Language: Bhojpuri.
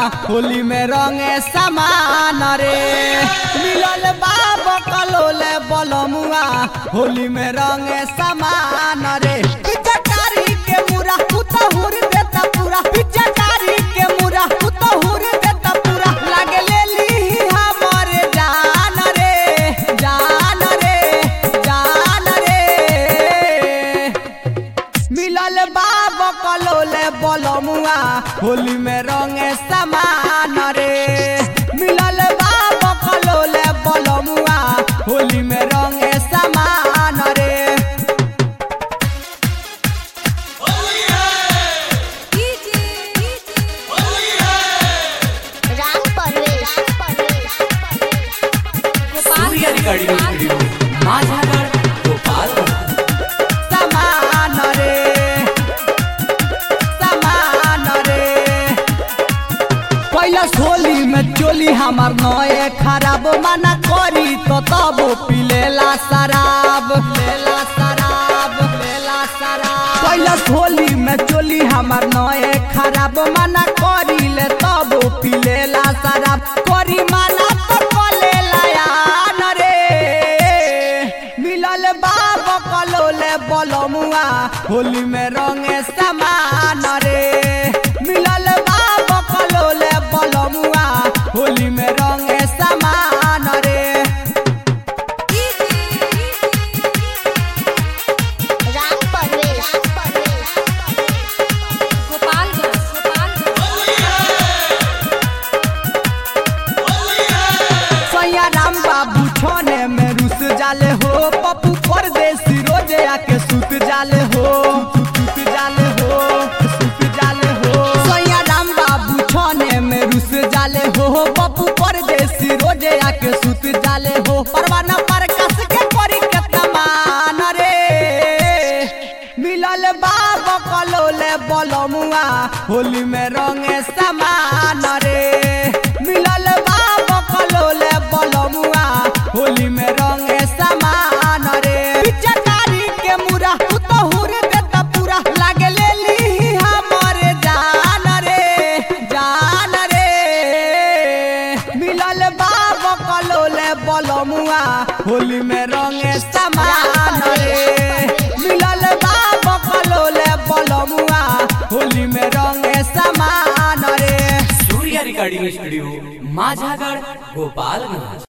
होली में रंगे समान रे मिलल बाब कलोले बलमुआ होली में रंगे समान रे पिचकारी के मुरा उतहुर देता पूरा पिचकारी के मुरा उतहुर देता पूरा लागे ले ली हमरे जान रे जान रे जान रे मिलल बाब कलोले बलमुआ होली में रंगे समान रे मिलल बाब कलोले बलमुआ होली में रंगे समान रे राम परवेश सूर्य रिकॉर्डिंग स्टूडियो माझागढ़ गोपालगंज समान रे समान रे पहिला होली में चोली हमार नए खराब मना करी तो तब पिलेला शराब लेला शराब लेला शराब पहिला होली में चोली हमार नए खराब मना करी ले तब पिलेला शराब करी माना तो कलेला यान रे मिलल बाब कलोले बलमुआ होली में रंगे समान रे मिलल बाब कलोले बलमुआ होली में रंगे समान रे राम परवेश सैया राम बाबू छोने में रुस जाले हो पप्पू परदेसी रोजे आके सुत जाले हो सुत जाले हो सुत जाले हो सैया राम बाबू छोने में रुस जाले हो पप्पू परदेसी रोजे आके सुत जाले हो परवाना पर कस के करी के तमान रे मिलल बाब कलोले बलमुआ होली में रंगे समान रे मिलल बाब कलोले बलमुआ होली में रंगे समान रे पिचकारी के मुरा उतहुर देता पूरा लागे ले ली हमरे जान रे जान रे मिलल बाब कलोले बलमुआ होली में रंगे समान रे मिलल बाब कलोले बलमुआ होली में रंगे समान रे सूर्य रिकॉर्डिंग स्टूडियो माझागढ़ गोपालगंज